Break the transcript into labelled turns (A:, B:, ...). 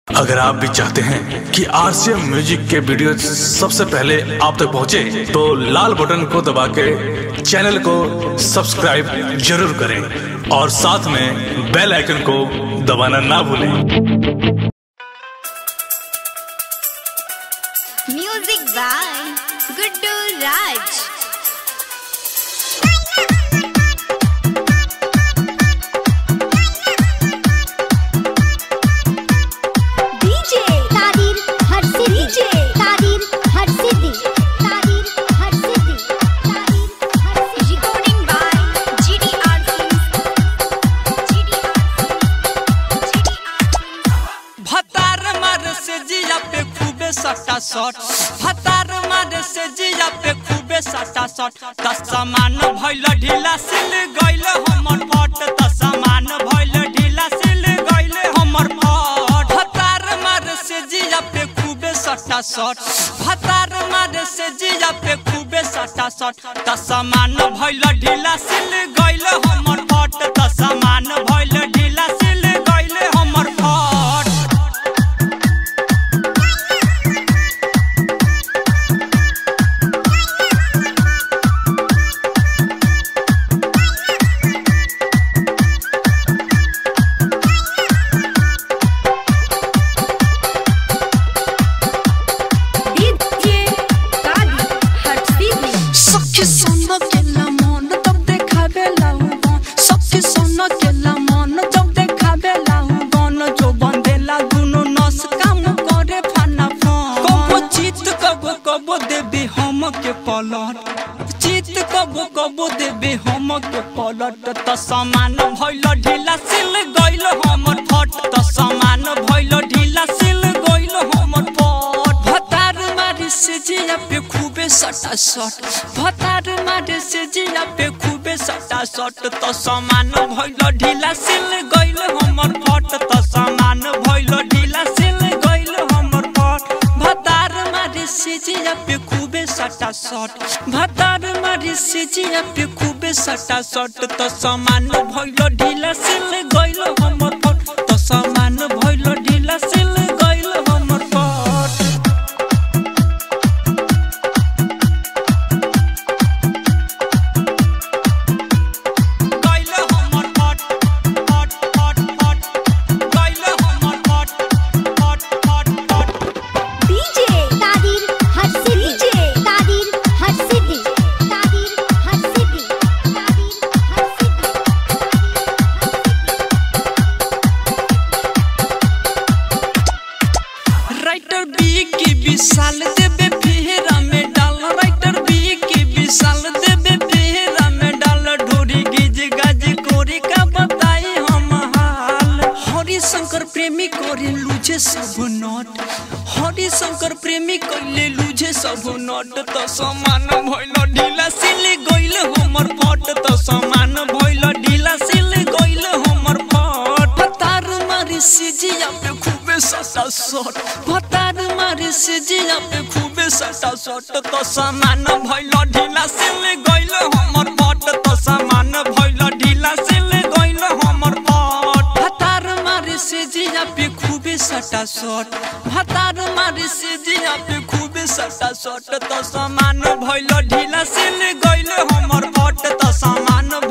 A: अगर आप भी चाहते हैं कि आरसीएम म्यूजिक के वीडियो सबसे पहले आप तक पहुंचे, तो लाल बटन को दबा के चैनल को सब्सक्राइब जरूर करें और साथ में बेल आइकन को दबाना ना भूलें
B: Music by Guddu Raj. DJ Tadir Har Siddhi DJ Tadir Har Siddhi Tadir Har Siddhi Tadir Har Siddhi Recording by GDR Films GDR Films GDR
C: भतार मारे से जिया पे खूबे सटा सट भतार मारे से जिया पे खूबे सटा सट त समान भइल ढीला सिल गइल हमर फट त समान भइल ढीला सिल गइल हमर फट भतार मारे से जिया पे खूबे सटा सट भतार मारे से जिया पे खूबे सटा सट त समान भइल ढीला सिल गइल हमर फट त समान भइल ढीला सिल गइल हमर फट
B: DJ Tadir Har Siddhi
C: सखी सोना केला मन तब देखावे लाऊं सखी सोना केला मन जब देखावे लाऊं जो बंदेला दुनो नस काम करे फाना फान कबो चित कबो कबो देबे हम के पलट चित कबो कबो देबे हम के पलट त समान भइल ढीला सिल गइल हमर फट त समान भइल ढीला सिल गइल हमर फट भतार मारी से जिया पे खूबे सटा सट भतार मारे से जिया पे खूबे सटा सट त समान भइल ढीला सिल गइल हमर फट त समान भइल ढीला सिल गइल हमर फट भतार मारे से जिया पे खूबे सटा सट भतार मारे से जिया पे खूबे सटा सट त समान भइल ढीला सिल गइल हमर फट त समान भइल ढीला सिल गइल हमर फट गइल हमर फट फट फट फट गइल हमर फट फट फट फट
B: DJ Tadir Har Siddhi DJ Tadir Har Siddhi Tadir Har Siddhi Tadir Har Siddhi
C: writer बी की विशाल देबे फेरा में डाल राइटर बी की विशाल देबे फेरा में डाल ढोरी गिज गज कोरी का बताई हम हाल हरि शंकर प्रेमी करे लूझे सब नट हरि शंकर प्रेमी कइले लूझे सब नट त समान भइल ढीला सिल गइल हमर फट त समान भइल ढीला सिल गइल हमर फट भतार मारी से जिया पे खूबे सटा सट भतार मारी से जिया पे खूबे सटा सट त समान भइल ढीला सिल गइल हमर फट त समान भइल ढीला सिल गइल हमर फट भतार मारी से जिया पे खूबे सटा सट भतार मारी से जिया पे खूबे सटा सट त समान भइल ढीला सिल गइल हमर फट त समान